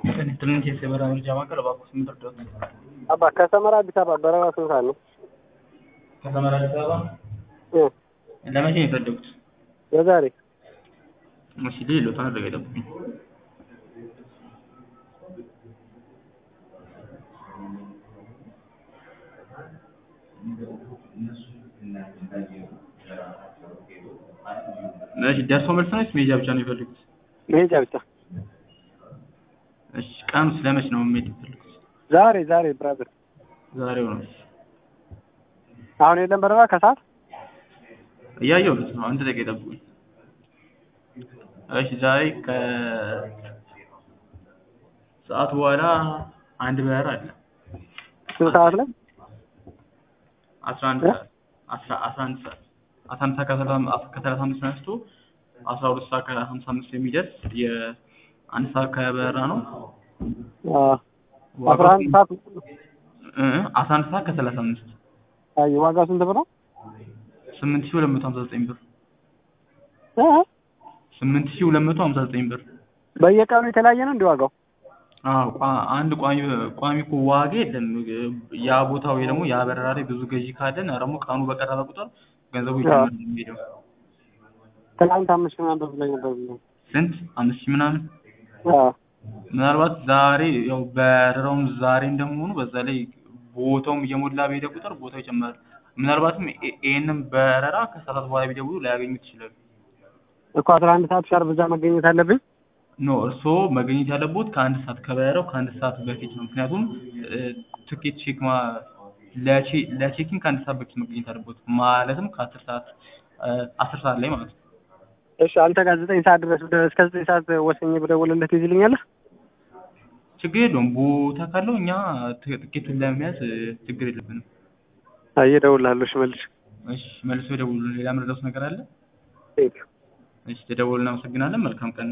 ትንሽ የሰበራ ምርጫ ማዕከል እባክዎ ስም ይርዳዎት? አባ ከሰመራ አዲስ አበባ በረራ ስንት ሰዓት ነው? ከሰመራ አዲስ አበባ እ ለመቼ ነው የፈለጉት? ለዛሬ እሺ ልይልዎት አንድ ደቂቃ ይጠብቁኝ። እሺ ደርሶ መልስ ነው ወይስ መሄጃ ብቻ ነው የፈለጉት? መሄጃ ብቻ። እሺ ቀኑስ ለመች ነው መሄድ የፈለጉት? ዛሬ ዛሬ ብራዘር ዛሬው ነው። አሁን የለም በረራ ከሰዓት እያየሁት ነው። አንድ ደቂቃ ይጠብቁኝ። እሺ ዛሬ ከሰዓት በኋላ አንድ በረራ አለ። ስንት ሰዓት ላይ? አስራ አንድ ሰዓት አስራ አስራ አንድ ሰዓት አስራ አንድ ሰዓት ከሰላሳ አምስት ተነስቶ አስራ ሁለት ሰዓት ከሀምሳ አምስት የሚደርስ የአንድ ሰዓት ከበረራ ነው። አዎ አስራ አንድ ሰዓት እ አስራ አንድ ሰዓት ከሰላሳ አምስት አይ ዋጋው ስንት ብር ነው? ስምንት ሺህ ሁለት መቶ ሀምሳ ዘጠኝ ብር እ ስምንት ሺህ ሁለት መቶ ሀምሳ ዘጠኝ ብር። በየቀኑ የተለያየ ነው እንደ ዋጋው? አዎ ቋ- አንድ ቋሚ ቋሚ እኮ ዋጋ የለም። ያ ቦታ ወይ ደግሞ ያ በረራ ላይ ብዙ ገዢ ካለን ደግሞ ቀኑ በቀረበ ቁጥር ገንዘቡ ይጨምራል ነው የሚሄደው። ትናንት አምስት ሺህ ምናምን ብር ብለኝ ነበር። ስንት አምስት ሺህ ምናምን አዎ ምናልባት ዛሬ ያው በረራውም ዛሬ እንደመሆኑ በዛ ላይ ቦታውም እየሞላ በሄደ ቁጥር ቦታው ይጨምራል። ምናልባትም ይ- ይሄንን በረራ ከሰዓታት በኋላ ቢደውሉ ላያገኙት ይችላሉ። እኮ አስራ አንድ ሰዓት ሻርፕ እዛ መገኘት አለብኝ። ኖ እርስዎ መገኘት ያለቦት ከአንድ ሰዓት ከበረራው ከአንድ ሰዓት በፊት ነው። ምክንያቱም እ፣ ትኬት ቼክ ማ ለቼ- ለቼኪንግ ከአንድ ሰዓት በፊት መገኘት አለቦት ማለትም ከአስር ሰዓት እ፣ አስር ሰዓት ላይ ማለት ነው። እሺ አንተ ጋር ዘጠኝ ሰዓት ድረስ ወደ- እስከ ዘጠኝ ሰዓት ወሰኝ ብደውልልህ ትይዝልኛለህ? ችግር የለውም ቦታ ካለው እኛ ት- ትኬቱን ለመያዝ እ፣ ችግር የለብንም። አይ እደውልልሃለሁ። እሺ መልሽ። እሺ መልሶ ይደውሉ። ሌላ የምረዳዎት ነገር አለ? ቴንኪው እሺ ተደውሉ። እናመሰግናለን። መልካም ቀን